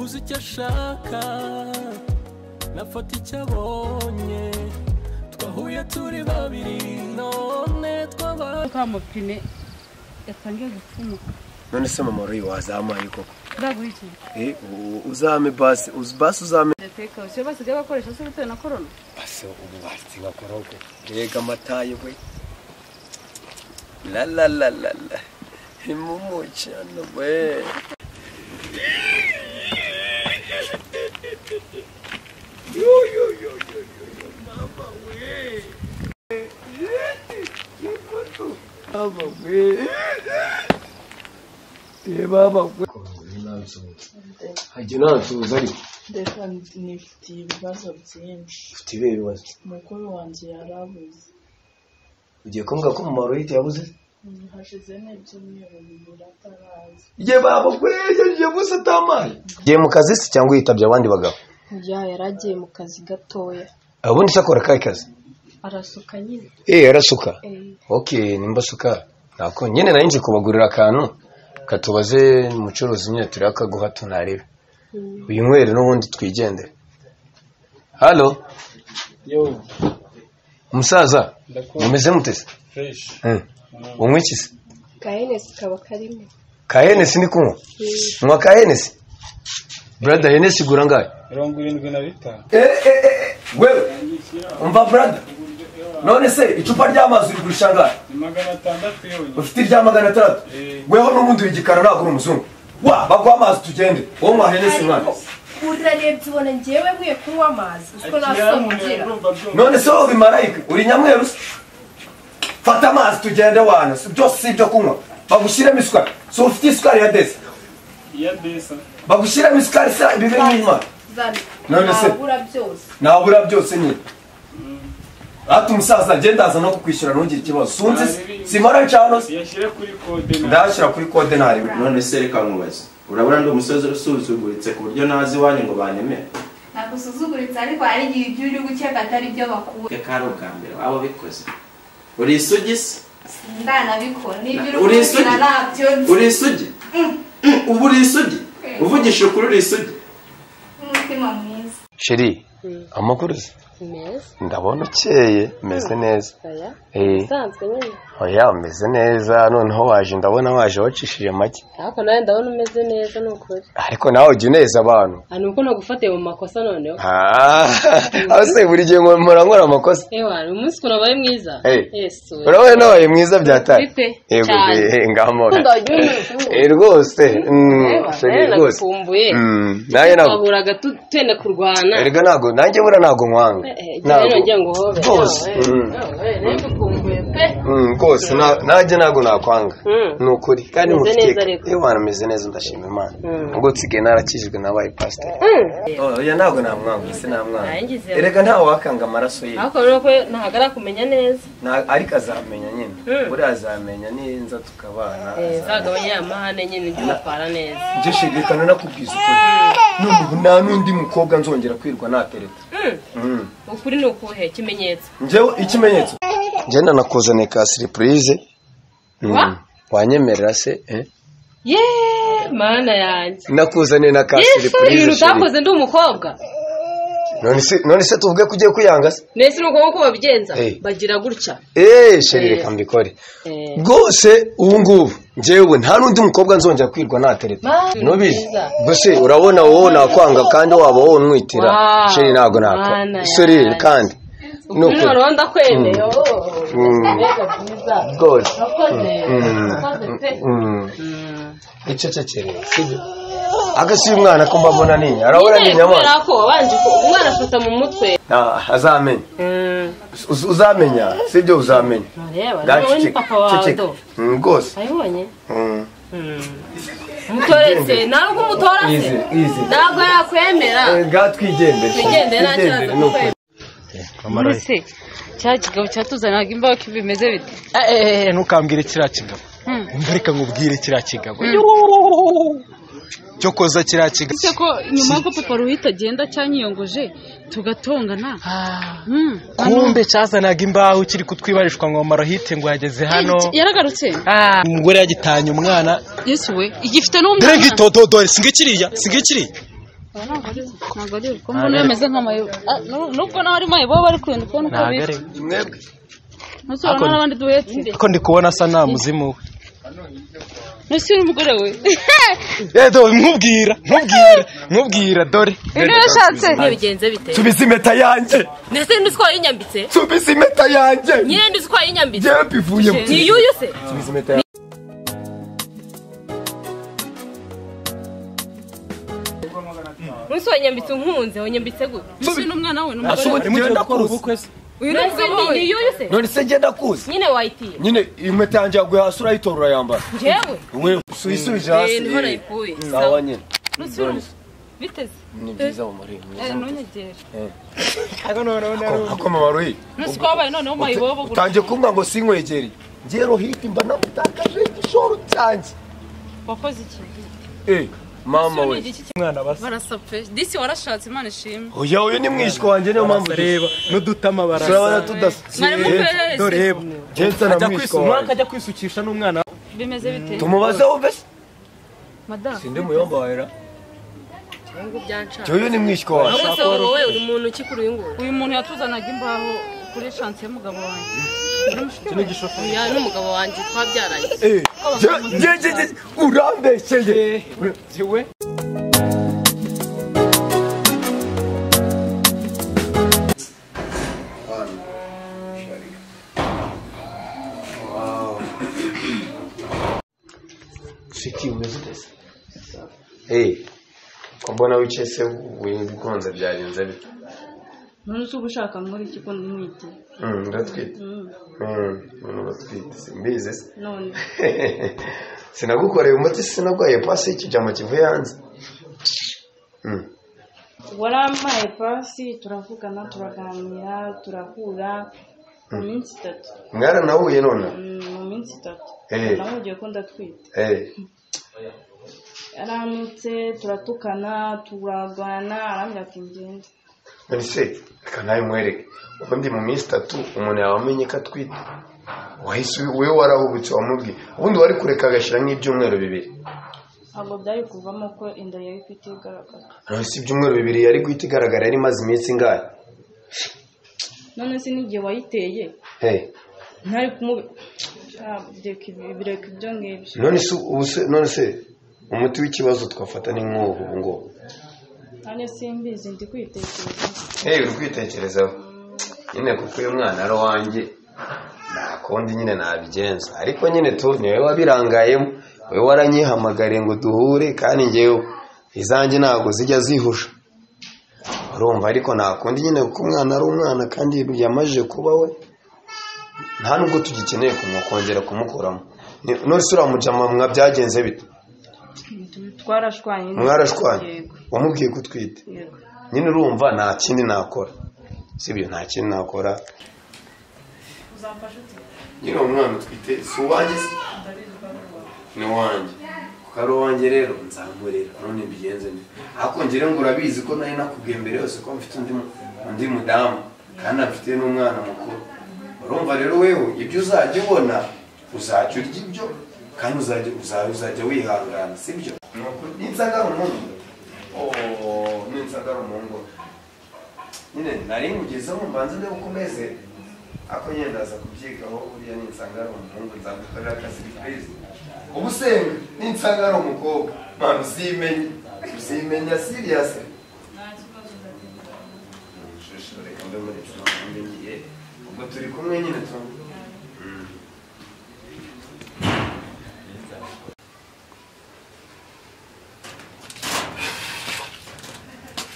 uzi icyo ashaka nafata icyo abonye twahuye turi babiri none twabaye ka mupine yatangiye gupfumuka none se mama uri wazamuye koko ndaguha iki Eh, u- uzame basi uzi basi uzame ndeteka usiyo basigaye bakoresha se bitewe na korona basi ubu basi bakoroge rega amatayi we la la la la la imumu cyane we yo yo yo yo yo yo, mama we yikutu mama we ye mama we hajya nansuhuza ariko ndeka nifitiye ibibazo byinshi ufite ibihe bibazo umukuru wanjye yarabuze ugiye kumbwira ko umumaro w'ihita yabuze hashize n'ibyumweru bibiri ataraza ye baba kwejeje gusa atamaye giye mu kazi se cyangwa yitabye abandi bagabo ya yaragiye mu kazi gatoya ubundi se akora akahe kazi arasuka nyine eh yarasuka Eh, ok nimba asuka nako nyine nari nje kubagurira akantu katubaze umucuruzi nyine turiho akaguha tunarebe uyinywere n'ubundi twigendere halo yo umusaza Ndakubona. mumeze mutese fresh unywa iki se ka enesi kaba karimo ka henesi ndi kunywa nywa ka henesi brada henesi igura angahe mirongo irindwi na bitanu wewe umva brada none se icupa ry'amazi uri kurisha angahe ni magana atandatu yonyine ufite irya magana atandatu Eh. weho n'ubundi w'igikara ntabwo uri umuzungu wa baguha amazi tugende wowe mwahenesi mwana urarebye ubona ngewe nkwiye kunywa amazi uziko nyamuneka nasomugira urumva byumva none se wowe bimarayika uri nyamweru se fata amazi tugende wana si- byose si ibyo kunywa bagushyiremo isukari si ufite isukari ya desi iya desa bagushyiremo isukari se ibi biri nk'intwari None se- nabura byose nabura byose nyine hati umusaza agenda aza no kukwishyura ntugire ikibazo sunzi simara ncano se iyashyire kuri kode na ndayashyira kuri kode ntariwe none se reka nkubaze urabona ndi umusozi usuzuguritse ku buryo nazi iwanyu ngo banyemere nagusuzuguritse ariko hari igihe ibyo uri gukeka atari byo bakura reka ari ubwa mbere waba ubikoze uri isugi se ndanabikora n'ibyo uri Uri isugi? kugira nabyo nzi uri isugi Mm, ubu uri isugi uvugisha ukuri uri isugi n'umutima mwiza sheri amakuru se meza ndabona ukeye umeze neza aya eh usanzwe nyine oya umeze neza noneho waje ndabona waje wacishije make ariko nawe ndabona umeze neza ni ukuri ariko nawe ujya uneza abantu aha ni uko nagufatiye mu makosa noneho Ah, aho se buri gihe ngo mpora nkora amakosa ewa uyu munsi ukuntu abaye mwiza Hey. yesu urabona nabaye mwiza byatari Bite? yego Cyane. be, ngamora ukunda wagiye umuntu Eh, rwose mm, Ewa, sheri rero rwose nagukumbuye Mm, nawe ntabwo twahuraga tu- tenda kurwana erega ntabwo nanjye bura ntabwo nkwanga igihe nongera ngo hobe rwose mm, nagukumbuye pe mm, rwose na- nanjye ntabwo nakwanga Mm. ni ukuri kandi Umeze mufitiye neza rero. iyo abantu meze neza ndashima imana Mm. ubwo nsigaye narakijwe nabaye pasiteri oya ntabwo namwanga ese namwanga Nangize. erega ntawe wakanga amaraso ye ariko rero ko ntahagara kumenya neza Na- ariko azamenya nyine buriya azamenya ninza tukabana zagabanya ya mahane nyine ujye umutwara neza njye shidikana nakubwiza ukuri none ubu nta n'undi mukobwa nzongera kwirwa natereta ukuri ni ukuhe ikimenyetso njyewe ikimenyetso njye nanakuzaniye ka siripurize Wa? wanyemerera se eh? ye mana yanjye nakuzaniye na ka yesu ibintu siripurize utakoze ndi umukobwa none se none se tuvuge ko ugiye kwiyanga se nese ni uko babigenza Hey. bagira gutya eee sheri Eh. reka mbikore Eh. rwose ubu ngubu njyewe nta n'undi mukobwa nzongera kwirwa natereta Ma, ntubizi nziza. gusa urabona wowe nakwanga kandi waba wowe unwitira Wow, sheri ntabwo Mana nakwa seri yanjye. kandi ni ukuri ukuri noneho ndakwemeye Mm. oh, Mm, mbega byiza rwose urakoze Mm. urakoze pe Mm. Mm. icecekere sibyo agasiye umwana ko mbabona nini arabona ni Nyine kubera inyamaswa ko wabanje ku- umwana afata mu mutwe Ah, azamenya Uz- uzamenya sibyo uzamenya ntureba Ngaho wowe ni ceceka, papa wawe ceceka. do Mm, rwose wabibonye Mm. umutorese nawe ubwo umutorase Easy, easy. ntabwo yakwemera Eh, ngaho twigendere Twigendere, nta kibazo, Twigendere, ni ukuri. muri se cya kigabo cyatuzanaga imbaho ko bimeze bite eee ntukambwire kiriya kigabo umva reka nkubwire kiriya kigabo cyo koza kiriya kigabo Uretse ko nyuma y'uko papa ruhita agenda cyanyiyongoje tugatongana Mm. kumbe cyazanaga imbaho kiri kutwibarishwa ngo marohite ngo yageze hano yaragarutse umugore yagitanye umwana yesu we igifite n'umwana dore ngitotodore singikiriya singikiriya aba ntabwo ari ntabwo ari ubukungu niyo bimeze nk'amayobo Ah, nu- nubwo naho ari mayobo baba bari kureba ndi kubona uko ntabwo ari bitwa we mwebwe ntusubira kubona abandi duhetse ariko ndi kubona asa nta muzimu we ntuse umugore we edo nkubwira nkubwira nkubwira dore ibyo yashatse ntibigenze bite subiza impeta yanjye ndetse n'undi utwaye inyambitse subiza impeta yanjye nyine n'undi utwaye inyambitse yewe ivuye mu ni yuyu se subiza impeta yanjye n'undi utwaye inyambitse unkunze unyambitse gute ntuse n'umwana we n'umugore we ngenda kuzi uyu ni mbese umugabo ni we ni yuyu se none se ngenda kuzi nyine wayitiye nyine impeta yanjye yaguye hasi urayitora urayambara njyewe wewe suyisubije hasi niho nayikuye nawe nyine ntuse n'umugabo biteze ni byiza mu muri mwiza ntunyegere akoma maruhi ntuse ko wabaye noneho mayibobo utangiye kumva ngo sinkwegere ngiye rohiti mba namutakaje igishoro cyanjye wakoze iki eh mama we barasa pe disi warashatse imana ishimwe oya uyu ni mwishywa wanjye niyo mpamvu reba n'udutama turabona barasa tudasa mwari muperereze reba jensa na ajya mwishywa kwisu- umwana wanjye akajya kwisukisha n'umwana we. bimeze bite tumubaze wumve se madamu sindi muyomba wera ngo byanca uyu ni mwishywa wanjye none se wowe uri muntu ki kuri uyu nguyu uyu muntu yatuzanaga imbaho kuri shansi y'umugabo wanjye uyu n'umugabo wanjye twabyaranye eh je- je- je- je- urambeshyeye shiki umeze utese eh ko mbona wicaye se wigonze byagenze bite none se uba ushaka nkora iki ko ntwite Mm, ndatwite Mm, none uratwite simbizi se none sinagukoreye umuti sinagwaye pasi y'ikijama kivuye hanze Mm. warampaye pasi turavugana turaganira turahura mu minsi itatu mwaranahuye none Mm, mu minsi itatu Eh. nahugiye ko ndatwite Eh, yarantutse turatukana turarwana arambwira ati ngende none se reka nawe mwereke ubundi mu minsi itatu umuntu yaba amenye ko atwite wahise wowe warahubutse wamubwiye ubundi wari kureka agashyira nk'ibyumweru bibiri ntabwo byari kuvamo ko inda yari ifite igaragara none se ibyumweru bibiri yari guhita igaragara yari imaze iminsi ingahe none se n'igihe wayiteye Eh, ntari kumube Ah, bireka ibi- bireka ibyo ngibyo none se ubu se none se umuti w'ikibazo twafata ni nk'ubu ubu ngubu nane simbizi ndi kwitekereza hey, uri kwitekerezaho nyine kuko uyu mwana ari uwanjye nta kundi nyine nabigenza ariko nyine tu ni wowe wabirangayemo wowe waranyihamagariye ngo duhure kandi ngewe izanjye ntabwo zijya zihusha urumva ariko nta kundi nyine kuko umwana ari umwana kandi yamajije kuba we nta nubwo tugikeneye kumukongera kumukuramo Ni- none se uriya mujama mwa byagenze bite twarashwanye mwarashwanye Yego. wamubwiye ko utwite Yego. nyine urumva nta kindi nakora sibyo nta kindi nakora nyine uwo mwana utwite si uwanjye se ni uwanjye kuko ari uwanjye rero nzamurera none mbigenze neza ariko njye rero ngo urabizi ko nari nakubwiye mbere yose ko mfite undi mu- undi mudamu kandi afite n'umwana mukuru urumva rero wewe ibyo uzajya ubona uzajya urya ibyo kandi uzajya uzajya uzajya wihangana sibyo ninsagara umuhungu oh ninsagara umuhungu nyine nari nkugezeho mbanza ndebe uko umeze ako nyine ndaza kubyigaho uriya ninsangara umuhungu nzagukorera akazi purize ubu senga ninsangara umukobwa mpano uzimenya uzimenya siriyasi shusho reka mbe muri tunakumbe ngiye ubwo turi kumwe nyine tu Mm.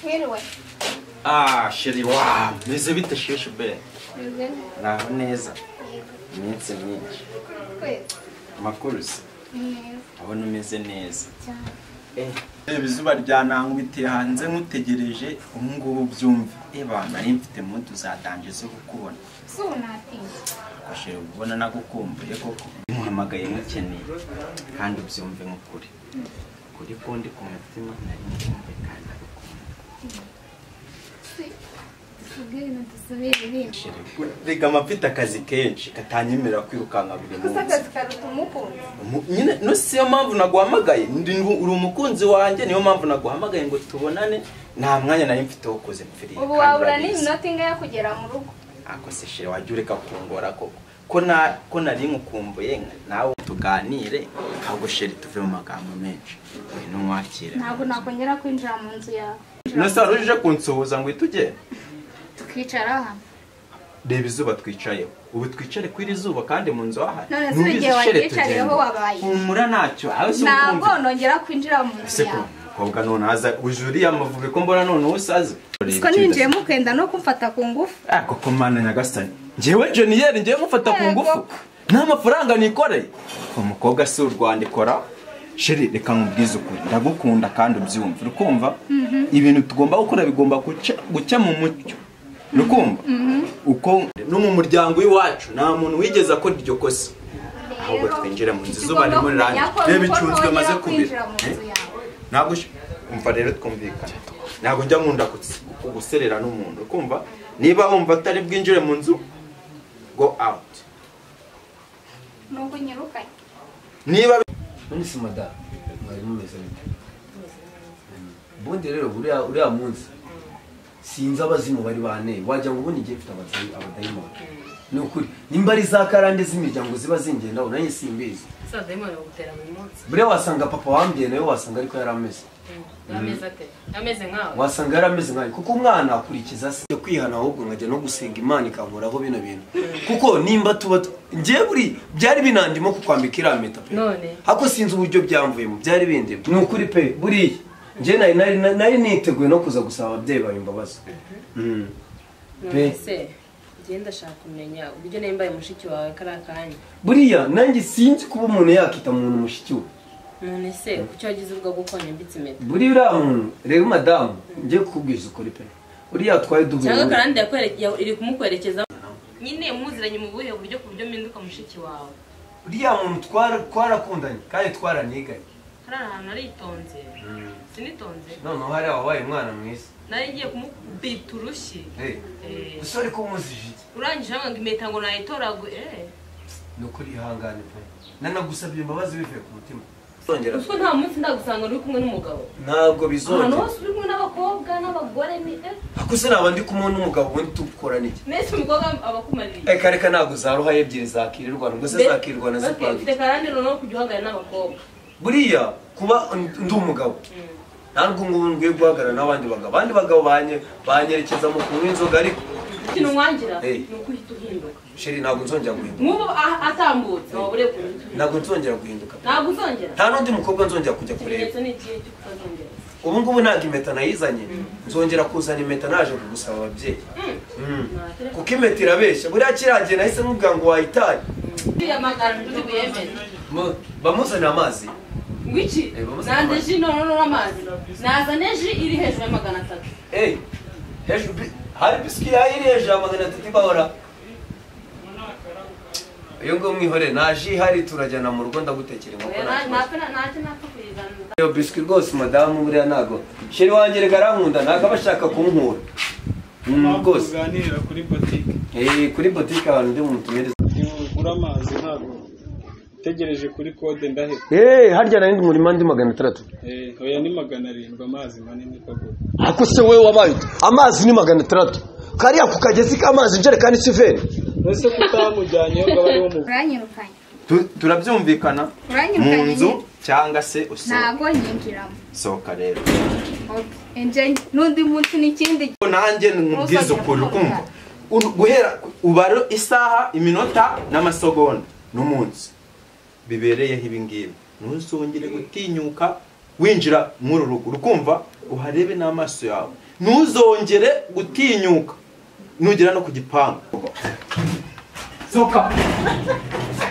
Mwiriwe. Ah, sheri wa, meze bite sheshe be. Meze neza. Naho neza. Iminsi myinshi. Kwezi. Amakuru se. Neza Abona umeze neza. cyane. reba izuba ryanankubitiye hanze nkutegereje ubu ngubu byumve reba nari mfite mudu zatangiye zo kukubona So unatinze. ashobora kubona nagukumbuye koko muhamagaye mukeneye kandi ubyumve nk'ukuri kuri ko ndi ku mutima nari nkumbuye kandi nagukumbuye Si. Si rega amafite akazi kenshi katanyemerera kwirukanka buri munsi gusa akazi karuta umukunzi Mu- nyine no siyo mpamvu naguhamagaye ndi uri umukunzi wanjye niyo mpamvu naguhamagaye ngo tubonane nta mwanya nari mfite wo kuza mpfiriye ubu kandi wabura urabizi. n'iminota ingahe kugera mu rugo ako se shira wajya ureka kungora koko ko na ko nari nkukumbuye nka- nawe tuganire ahubwo shira tuve mu magambo menshi ngwino mwakire ntabwo nakongera kwinjira mu nzu yawe nose wari uje kunsuhuza ngo uhite ugenda tukicara hano reba izuba twicayeho ubu twicare kuri iri zuba kandi mu nzu wahari none se Nubwo igihe izi shere wanyicariyeho tugenda. wabaye humura ntacyo aho si ntabwo ukumva nongera kwinjira mu nzu ese ko yawe umukobwa none aza uje uriya amavubi ko mbona none usaze siko ninjiyemo ukenda no kumfata ku ngufu ako komana nyagasani njyewe jeniyeri njyewe mufata ku ngufu nta mafaranga nikoreye umukobwa si u rwanda ikora sheri reka nkubwize ukuri ndagukunda kandi ubyumva urukumva ibintu tugomba gukora bigomba guca- guca mu mucyo urukumva uko no mu muryango w'iwacu nta muntu wigeze akora iryo kosa ahubwo twinjire mu nzu izuba ririmo rirangira reba icunzwe maze kubira ntabwo ush- umva rero twumvikana ntabwo njya nkunda guts- guserera n'umuntu kumva niba wumva atari bwinjire mu nzu go out nubwo unyirukanye niba none se madamu mwari mumeze bite ubundi rero uriya uriya munsi sinzi abazimu bari banteye wagira ngo ubundi ngiye mfite abazi- abadayimoni ni ukuri nimba ari za karande z'imiryango ziba zingendaho nanjye simbizi dayimoni bagutera buri munsi buriya wasanga papa wambwiye nawe wasanga ariko yari ameze ameze ate ameze nkawe wasanga yari ameze nkawe kuko umwana akurikiza se Njya kwihana ahubwo nkajya no gusenga imana ikankoraho bino bintu kuko nimba tuba tu- njyewe buri byari binandimo kukwambika iriya mpeta pe none hako sinzi uburyo byamvuyemo byari bindeba ni ukuri pe buriya njye nari nari nari niteguye no kuza gusaba ababyeyi bawe imbabazi Mm. none pe se njye ndashaka kumenya uburyo nimba mbaye mushiki wawe kariya kanya buriya nanjye sinzi kuba umuntu yakita mu muntu mushiki we none se kuki wagize ubwo bwo konyambitse impeta buriya uriya muntu rero madamu njye kukubwiza ukuri pe buriya twari duhuye cyangwa muri- karande yakwereke- ya- iri kumukwerekeza nyine muziranye mu buhe buryo ku buryo mpinduka mushiki wawe uriya muntu twara- twarakundanye kandi twaraniganye hariya ahantu aritonze sinitonze noneho hari ababaye umwana mwiza nari ngiye kumubita urushyi Eh, Eh. gusa ariko umuzije iki? urangije hano ngo impeta ngo nayitoraguye eh. ni ukuri ihangane pe nanagusabye imbabazi bivuye ku mutima utwo nta munsi ndagusanga uri kumwe n'umugabo ntabwo ahantu bizongera hose uri kumwe n'abakobwa n'abagore ni eh. ako se naba ndi kumwe n'umugabo ubundi tukorana iki mbese umukobwa aba akumaririye reka reka ntabwo za ruhaye ebyiri zakirirwana ubwo se Mbese- zakirwana Bafite- zipanga Ufite karande noneho kujya uhagarara n'abakobwa buriya kuba ndi umugabo ntabwo ngubu nkwiye guhagarara n'abandi bagabo abandi bagabo banye- banyerekeza mu kunywa inzoga ariko ikintu nwangira Eh. ni uko uhita uhinduka sheri ntabwo nzongera guhinduka nk'ubu a- atambutse waba ureba ukuntu ntabwo nzongera guhinduka ntabwo uzongera nta n'undi mukobwa nzongera kujya kureba ikimenyetso ni ikihe cy'uko utazongera ubu ngubu ntabwo impeta nayizanye nzongera kuzana impeta naje kugusaba ababyeyi Mm. kuko impeta irabeshya buriya kirangiye nahise nkubwira ngo wayitaye uriya magana turi buyemere Mu- bamuzanire amazi ngwiki Eh, bamuzi nanze amazi. ji noneho amazi nazane ji iri hejuru ya magana atatu Hey, hejuru bi- hari biswi yayiri hejuru ya magana atatu ibahora iyo ngo mwihorere nta ji ihari turajyana mu rugo ndagutekera inkoko Oya, nta na- kibazo. ntapfa na- ntacyo napfa kuyizana iyo biswi rwose madamu buriya ntago sheri wanjye reka arankunda ntago aba ashaka kunkura Mm, rwose kuri botike Eh, kuri botike abantu ndi bumutumireze ugura amazi ntabwo utegereje kuri kode ndaheba Eh, harya nari ndi murima ndi magana atandatu Eh, oya ni magana arindwi amazi manini kagura ako se wowe wabaye ute? amazi ni magana atandatu kariya ku kagezi k'amazi injerekani siveni ese kutamujyanyeho ngo abe ari wo mu uranyirukanye turabyumvikana mu uranyirukanye nzu nyine. cyangwa se usohoka ntabwo nyinjiramo sohoka rero Okay. Njye n'undi munsi n'ikindi gihe. nanjye nkubwiza ukuri ukumva Ur- guhera ubara isaha iminota n'amasegonda n'umunsi bibereyeho ibingibi ntuzongere gutinyuka winjira muri uru rugo urukumva uharebe n'amaso yawe ntuzongere gutinyuka nugera no ku gipangu sohoka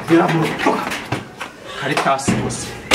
gera mu rugo kari hasi gusa